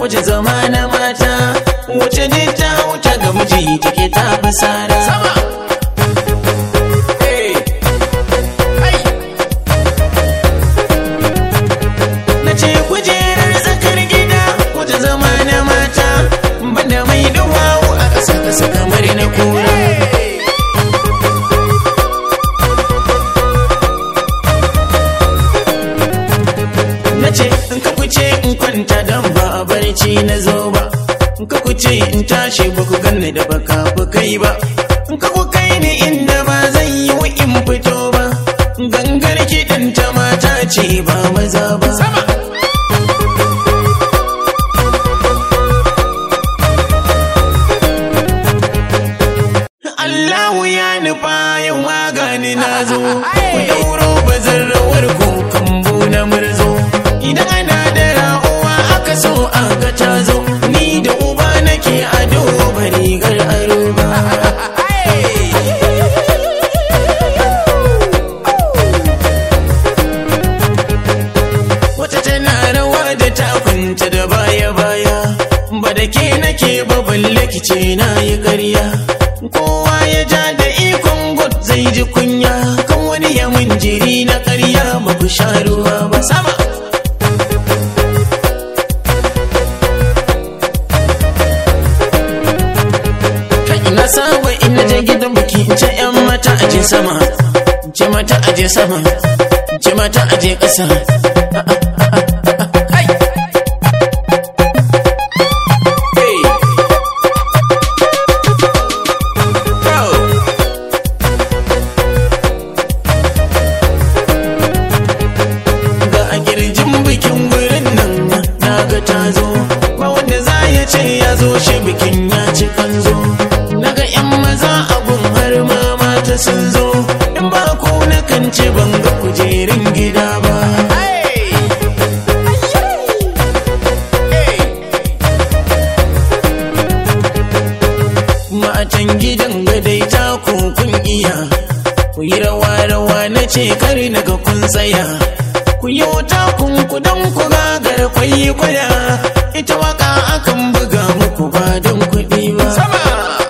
wajen zama na mata wace ne ta wuta ga miji take ta fasara sama na ce kujerar tsakar gida wajen zama na mata banda mai duwawu a ƙasa ƙasa kamar na kura na ce in ka kuce in kwanta don ba a barci na zo ba in ka kuce in tashi ba ku ganni da baka ku kai ba in ka ku kai ni inda ba zan yi wa in fito ba gangar kiɗan ta mata ce ba maza ba sama Allahu ya nufa yau magani na zo ku dauro bazan rawar ku kambu na murzo idan ana da ra'uwa aka so aka ta zo ni da uba nake ado ba rigar aro ba wata tana rawa da takunta da baya baya ba da ke nake ba balle kice na yi ƙarya kowa ya ja da ikon god zai ji kunya kan wani ya mun jiri na ƙarya ba ku sha ruwa ba sama kai ina saba ina je gidan biki in ce yan mata aje sama in ce mata aje sama in ce mata aje ƙasa Hai! Hey! Bro! ga a girjin bikin wurin nan na ga ta zo ba wanda za ya ce ya zo shi bikin ya ci kanzo na ga yan maza abun har ma mata sun zo in ba ku na kan ce ban ga kujerin gida ba matan gidan gadai ta kun iya ku yi rawa rawa na ce kar naga kun tsaya ku yi wuta kun kudan ku gagar kwayi kwaya ita waka akan buga muku ba don kuɗi ba sama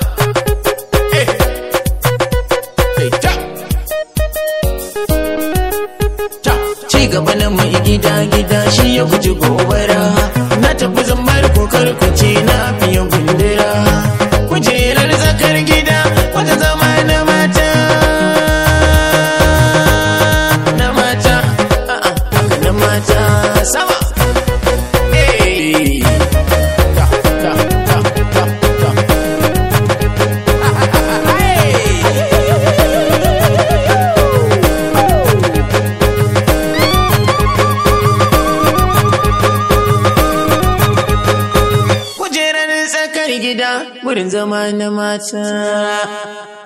ci gaba na mai gida gida shi ya guji gobara na tafi zambar kokar kuce na fiye gundura kujerar zakar gida wata zama na mata na mata a'a haka na mata sama Hey! Ta, ta, ta, ta, ta. Kujerar tsakar gida wurin zama na mata